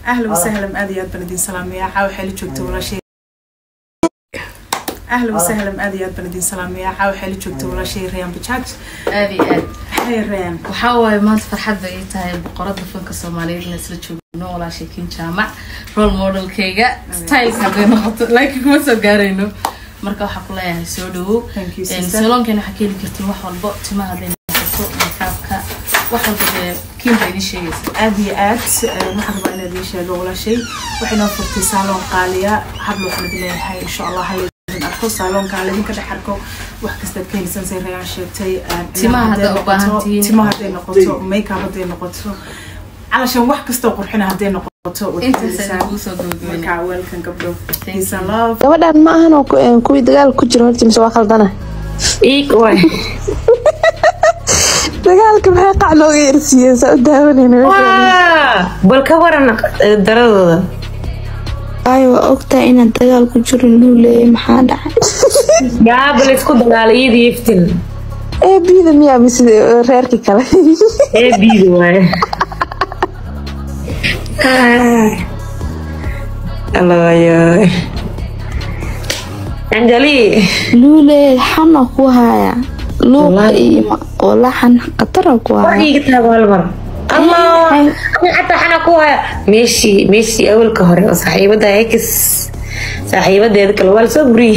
ahlan wasahlan aad iyo aad baan idin salaamaya caawa xeeli joogta walaashay ahlan wasahlan aad iyo aad baan idin salaamaya caawa xeeli joogta walaashay rayaan bajaaj aad iyo aad hay rayaan waxaa waaye maanta farxad bay ii tahay boqorada fanka soomaaliyeed in isla joogno walaashay kin jaamac role modelkayga styleka hadday noqoto laakiin kuma soo gaarayno marka waxaa ku leeyahay soo dhawow Thank you, sister. salonkan waxaa ka heli kartiin wax walbo timaha hadday noqoto makaabka wax walba dee kiin baa idin sheegaysa aad iyo aad eh, waxaan rabaa inaad ii sheego walaashay waxay noo furtay saaloon qaaliya hablo waxaan idin leeyahay insha allah halaydin arko saaloonka halaydinka dhex arko wax kastaad ka helisan say rayaan sheegtay eh, Timaha hadday hadday u baahan noqoto, tihiin. timaha hadday noqoto makeup hadday noqoto calashan wax kastoo qurxina hadday noqoto waad ka intaas helisaan. ayaan kuu soo gabagabeynaa marka welcome gabdho Thank peace and love gabadhan ma ahan oo ku- een, kuwii dagaal ku jiro horta mise waa khaldana dagaalka maxay qac looga yersiiyeen saa u daawanayna bal ka waran eh, daradooda waayo waa ogtahay inaan dagaal ku jirin luu leeyay maxaa dhacay yaaba laysku dagaalay iyadii iftin ee biida miyaa mise eh, reerkii kale ee biidi waaye allayo anjali luu leeyay xana ku haya luuqa Wallaahi. iyo ma- oo laxan khatara ku war haya iiga taago hal mar allah ani xataa xana ku haya meeshii meeshii awalka hore oo saaxiibada ex saaxiibadeeda kale waa lasoo buriyey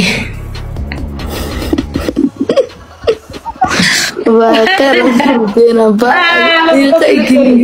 waa qarabeena baiiqa igeli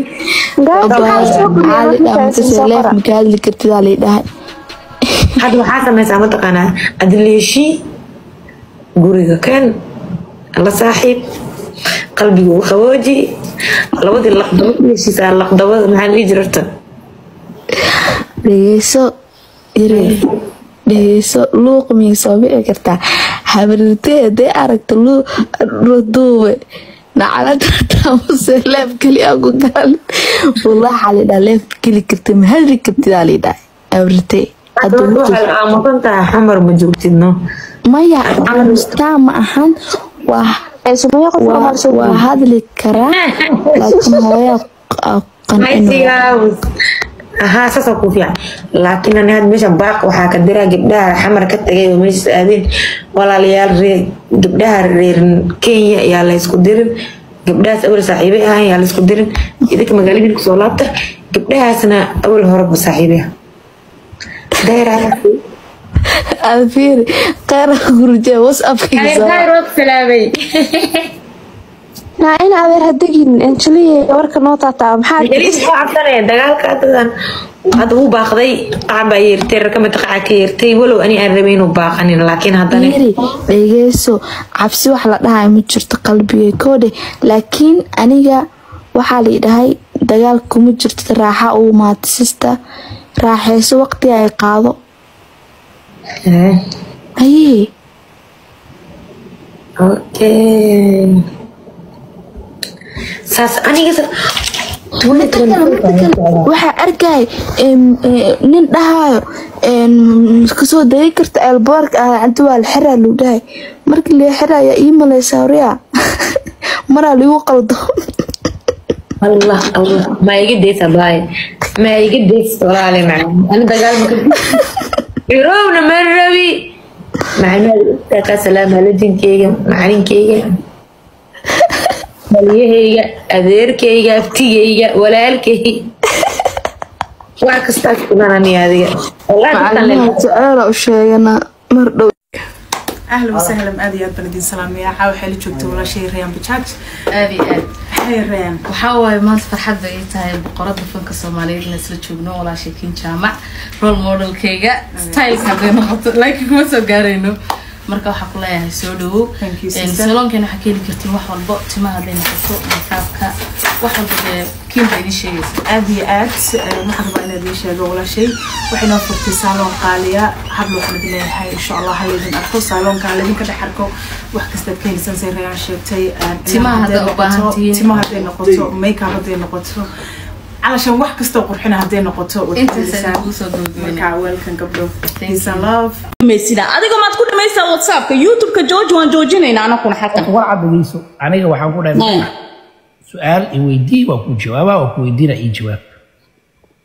leef maka hadli kartidaa lay dhahay hadda waxaa sameysaa mataqaanaa adleeshii guriga kan la saaxiib qalbiga u qabooji labadii laqdabo heshiisaa laqdabada maxaa la dhihi jirarta dhegeyso yare dhegeyso luuq miyay soo bici kartaa habarirtee hadday aragto duube nacalatamuse leef keli a ku gaalin walaaxa laydhaa leef geli karta ma hadri kartidaa laydhaa habarirtee hadda waxay aamusan tahay xamar ma joogtidno maya aamustaa ma ahan waa waa- waa hadli karaa laakiin hooyaa qancin Haysigaawis. ahaa saasoo ku fiican laakiin ani had meesha baaq waxaa ka diraa gabdhaha xamar ka tagay oo meeshaas aadeen walaalayaal reer gabdhaha reer kenya yaa la isku dirin gabdhahaas awal saaxiibay ahaan yaa la isku dirin idinka magaaladii kusoo laabta gabdhahaasna awal horeba saaxiibay dayraa alfiiri qeyra gurjee whatsappkiisa salaamay naa in adeer hadegin anjeliya warka noo taataa maxaa Jaliis waxaa cabsanaya dagaalka hadadan hadda wuu baaqday qac baa yeertay rakamid qaca ka yeertay walow ani aan rabay inuu baaqanin laakiin haddana yiri dhegeyso cabsi wax la dhahayo ma jirto qalbigay koodhe laakiin aniga waxaa la dhahay dagaal kuma jirto raaxa uu maatisista raaxeyso waqti ay qaado Eh, ayee okay saas aniga sa- waxaa arkay nin dhahayo kasoo degi karta eelboorka ah inta waa la xiraa luu dhahay markii la xiraya ii maleysa horiya maraa ligu qaldo allah allah ma iga deysa baay ma iga deysa walaale macaan ani dagaal ma irowna ma rabi macnaha ka salaama lajinkeyga macalinkeyga waliyaheyga adeerkeyga aftigeyga walaalkey wax kastaa kudanani adiga wallahi dadkan le- macalimaha jeceela u sheegana mar dhow ahlan wasahlan aad iyo aad baan idin salaamaya caawa xeeli joogta walaashay rayaan bajaaj aad iyo aad hay rayaan waxaa waaye maanta farxad bay ii tahay boqorada fanka soomaaliyeed in isla joogno walaashay kin jaamac role modelkayga styleka hadday noqoto laakiin kuma soo gaarayno marka waxaa ku leeyahay soo dhawow Thank you, sister. salonkan waxaa ka heli kartiin wax walbo timaha hadday noqoto makaabka wax walba dee kiin baa idin sheegaysa aad iyo aad eh, waxaan rabaa inaad ii sheego walaashay waxay noo furtay saaloon qaaliya hablo waxaan idin leeyahay insha allah halaydin arko saaloonka halaydinka dhex arko wax kastaad ka helisan say rayaan sheegtay eh, Timaha hadday hadday u baahan noqoto, tihiin. timaha hadday noqoto makeup hadday noqoto calashan wax kastoo qurxina hadday noqoto waad ka intaas helisaan. ayaan kuu soo gabagabeynaa marka welcome gabdho peace and you. love sida adiga maad ku dhamaysaa whatsappka youtubeka george waan joojinaynaa anakuna xataa war cadageyso aniga waxaan ku dhahay su-aal i weydii waa ku jawaabaa waa ku weydiina ii jawaab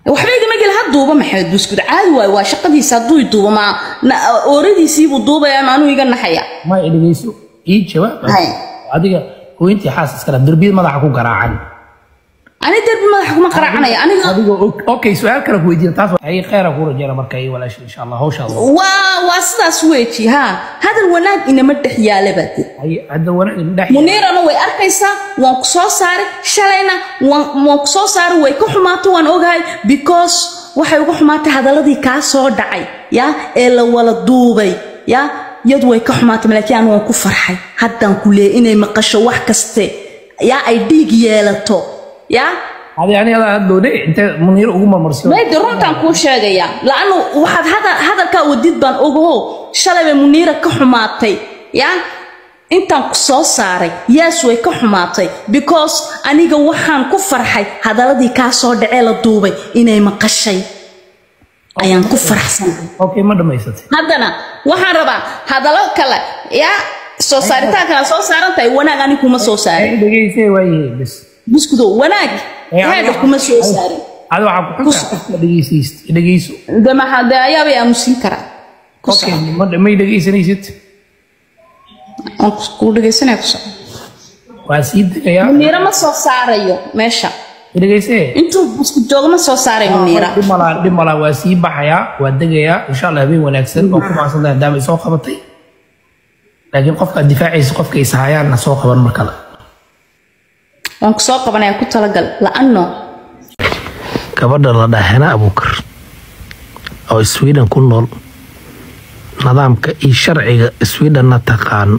waxba igama geli ha duuba maxamed buskud caadi waayo waa shaqadiisa hadduu i duuba ma na- ooradiisiibuu duubaya ma anuu iga naxaya ma i dhegeyso ii jawaab Hay. adiga hooyintii xaas iskala derbiyada madaxa ku garaacan ani derbi madaxa kuma qaraacanaya aniga adigoo og- okay su-aal kale ku weydiina taas ay kheyra ku rajayna marka iyo walaasha insha allah hawshaada waa waa sidaas weeji ha hadal wanaag inama dhex yaala baa dir Ay, hadda wanaag dhex muniirana way arkaysaa waan ku soo saaray shalayna waan waan ku soo saaray way ka xumaatay waan ogahay because waxay uga xumaatay hadaladii kaa soo dhacay ya ee la wala duubay ya yadu way ka xumaatay laakiin anu waan ku farxay haddaan ku leeyay inay maqasho wax kaste ya ay dhiig yeelato ya adi ani adaa hadlowde intee muniir ugu marmarsiyo maydi runtaan kuu sheegayaa laanu waxaad hada- hadalkaa wadid baan ogaho shalay bay muniira ka xumaatay ya intaan ku soo saaray yaas way ka xumaatay because aniga waxaan ku farxay hadaladii kaa soo dhacee la duubay inay maqashay ayaan ku faraxsanahay okay ma dhamaysatay haddana waxaan rabaa hadallo kale ya soo saaritaan kale soo saaran tahay wanaag ani kuma soo saarin dhegeysay waayahay bes buskudo wanaag heedha kuma soo saarin adi waxaa ku xuntaa qofka dhegeysayst dhegeyso de maxaa de ayaabay aamusin karaa ku okay soco ma- may dhegeysanaysid aan ku- kuu dhegaysanaya ku soco waa sii degayaa muniira ma soo saarayo meesha dhegeysee intuu busku joogo ma soo saaray muniira dhib malaa dhib malaa waa sii baxayaa waa degayaa insha allah habeen wanaagsan oo ku maadsan tahay daama soo qabatay laakiin qofka difaacaysa qofka is hayaanna soo qaban mar kale waan ku soo qabanaya ku talagal la-ano gabadha la dhahana abuukar oo sweden ku nool nidaamka iyo sharciga swedenna taqaan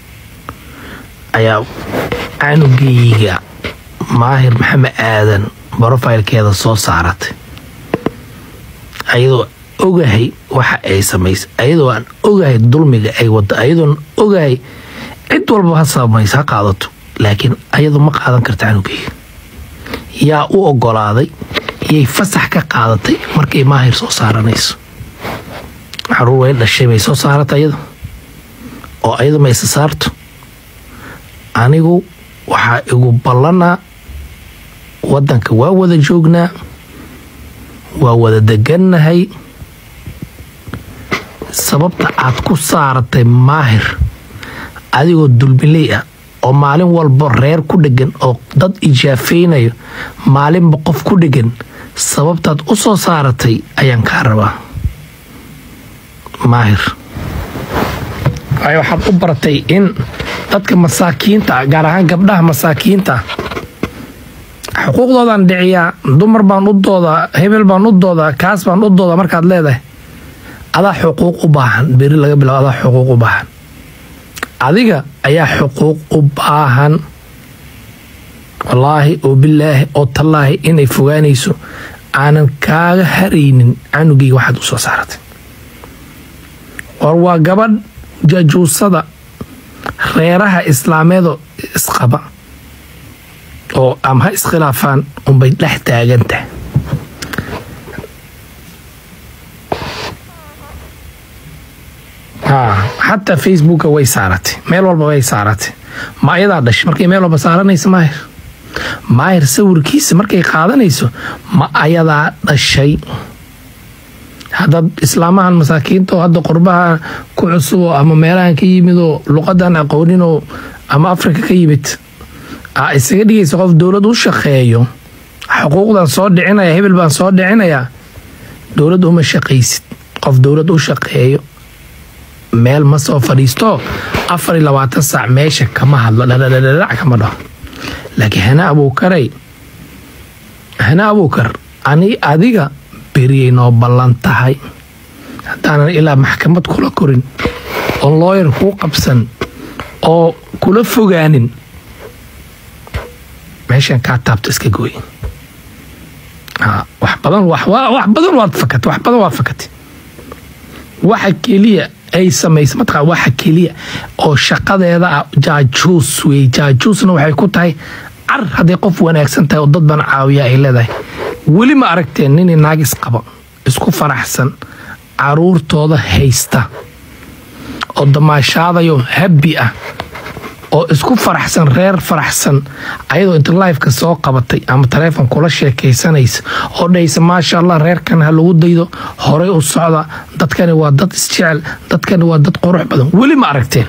ayaa canugeyga maahir maxamed aadan brofailkeeda soo saaratay ayadoo ogahay waxa ay samaysay ayadoo aan ogahay dulmiga ay wado ayadoon ogahay cid walba ha samaysa ha qaadato laakiin ayadoo ma qaadan karta canugeyga yaa u ogolaaday yay fasax ka qaadatay markay maahir soo saaranayso caruur way dhashay may soo saarata ayadu oo ayadu ma isa saarto anigu waxaa igu ballanaa wadanka waa wada joognaa waa wada degannahay sababta aad ku saaratay maahir adigoo dulmiley ah oo maalin walba reer ku dhegan oo dad ijaafaynayo maalinba qof ku dhegan sababtaad u soo saaratay ayaan kaa rabaa maahir waayo waxaad u baratay in dadka masaakiinta ah gaar ahaan gabdhaha masaakiinta ah xuquuqdoodaan dhiciyaa dumar baan u doodaa hebel baan u doodaa kaas baan u doodaa markaad leedahay adaa xuquuq u baahan beri laga bilaabo adaa xuquuq u baahan adiga ayaa xuquuq u baahan wallaahi oo bilaahi oo tallaahi inay fogaanayso aanan kaaga haraynin canugeyga waxaad u soo saaratay war waa gabadh jajuusada reeraha islaameedoo isqaba oo ama ha iskhilaafaan unbay dhex taagan tahay haa xataa facebooka way saaratay meel walba way saaratay ma ayadaa dhashay markay meel walba saaranaysa maahir maahir sawirkiisa markay qaadanayso ma ayadaa dhashay haddaad islaamahan masaakiinta oo hadda qurbaha ku cusuboo ama meelahan ka yimid oo luqadan aqooninoo ama afrika ka yimid aa isaga dhigaysa qof dowlad u shaqeeyo xuquuqdan soo dhicinaya hebel baan soo dhicinayaa dowlad uma shaqaysid qof dowlad u shaqeeyo meel ma soo fadhiisto afar iyo labaatan saac meesha kama hadlo dhadhadhadhadhac kama dhaho laakiin hana abuukaray hana abuukar ani adiga beriyay noo ballan tahay haddaanan ilaa maxkamad kula korin oo looyar kuu qabsan oo kula fogaanin meeshan kaa taabto iska gooy Ha, wax badan wax wa- wax badan waad fakatay wax badan waad fakatay waxa keliya ay samaysa mataqaa waxa keliya oo shaqadeeda ah jaajuus wey jaajuusna waxay ku tahay car hadday qof wanaagsan tahay oo dad bana caawiya ay leedahay weli ma aragteen nin naag isqaba isku faraxsan caruurtooda haysta oo damaashaadayo habbi ah oo isku faraxsan reer faraxsan ayadoo inta lifeka soo qabatay ama taleefon kula sheekaysanaysa oo dhahaysa maasha allah reerkan ha lagu daydo horey u socda dadkani waa dad isjecel dadkani waa dad qurux badan weli ma aragteen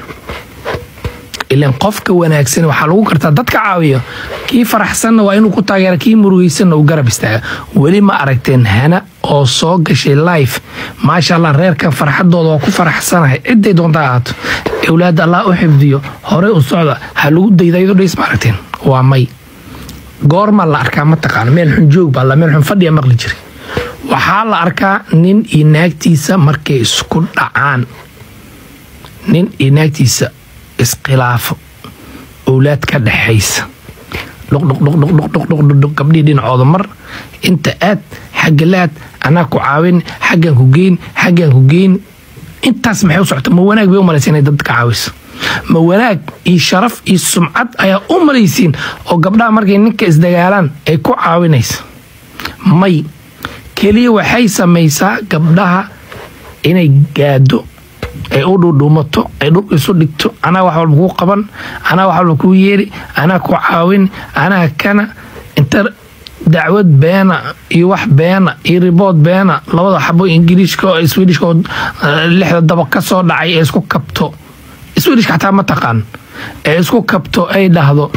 ilan qofka wanaagsan waxaa lagu kartaa dadka caawiya kii faraxsanna waa inuu ku taageera kii murugaysanna uu garab istaaga weli ma aragteen hana oo soo gashay life maasha allah reerkan farxadooda waa ku faraxsanahay ciday doonta ahaato awlaadda allah u xifdiyo horey u socda ha lagu dayda iyadoo dhays ma aragteen waa may goorma la arkaa mataqaana meel xun joog baa la meel xun fadhiya maqli jiray waxaa la arkaa nin iyo naagtiisa markay isku dhacaan nin iyo naagtiisa iskhilaafo owlaad ka dhexaysa dhuqdhuqdhuqdhuqdhuqdhuqdhuq gabdhihii dhinacooda mar inta aad xagga laad anaa ku caawin xaggan ku geyn xaggan ku geyn intaas maxay u socota ma wanaag bay u malaysa inay dadka caawiso ma wanaag iyo sharaf iyo sumcad ayaa u malaysiin oo gabdhaha markay ninka isdagaalaan ay ku caawinaysa may keliya waxay samaysaa gabdhaha inay gaado ay u dhudhuumato ay dhul isu dhigto anaa wax walba kuu qaban anaa wax walba kuu yeeri anaa ku caawin anaa kana inta dacwad beena iyo wax beena iyo ribood beena labada xabo ingiriishka oo swedishka oo lixda daba ka soo dhacay ee isku kabto swedishka xataa ma taqaan ee isku kabto ay dhahdo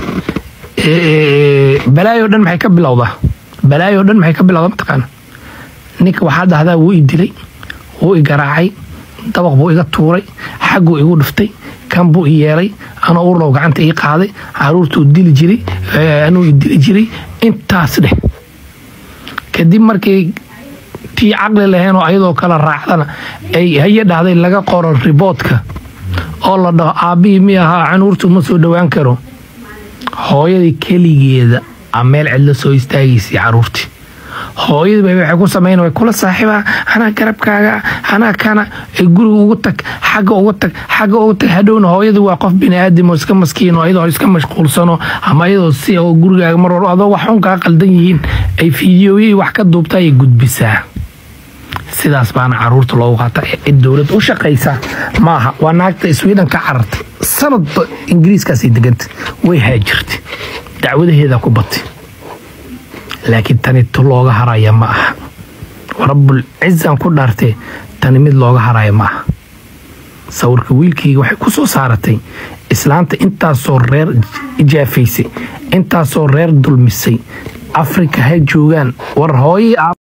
balaayo dhan maxay ka bilowdaa balaayo dhan maxay ka bilowdaa mataqaana ninka waxaa dhahdaa wuu i dilay wuu i garaacay dabaq buu iga tuuray xagguu igu dhiftay kan buu i yeelay anoo urlow gacanta ii qaaday caruurtuu dili jiray anuu i dili jiray intaas dheh kadib markii tii caqli lahayn oo ayadoo kala raacdana ay haye dhahday laga qoro riboodka oo la dhaho aabbihii mi ahaa canuurtu ma soo dhowaan karo hooyadii keligeeda a meel cidla soo istaagaysay caruurtii hooyadiiba waxay ku samayn way kula saaxiiba anaa garabkaaga anaa kana ee guriga ugu tag xagga ugu tag xagga ugu tag hadhowna hooyadii waa qof bini aadam oo iska maskiin oo iyadoo iska mashquulsano ama iyadoo si oo gurigaaga mar walba adoo wax xun kaa qaldan yihiin ay fiidiyooyay wax ka duubta ay gudbisaa sidaas baana caruurta loogu qaata cid dowlad u shaqaysa maaha waa naagta sweden ka carartay sanadba ingiriiskaasay deganta way haajirtay dacwadaheeda ku batay laakiin tani tu looga haraya ma aha rabbul cizan ku dhaartee tani mid looga haraya ma aha sawirka wiilkayga waxay ku soo saaratay islaanta intaasoo reer ijaafaysay intaasoo reer dulmisay afrika ha joogaan war hooyii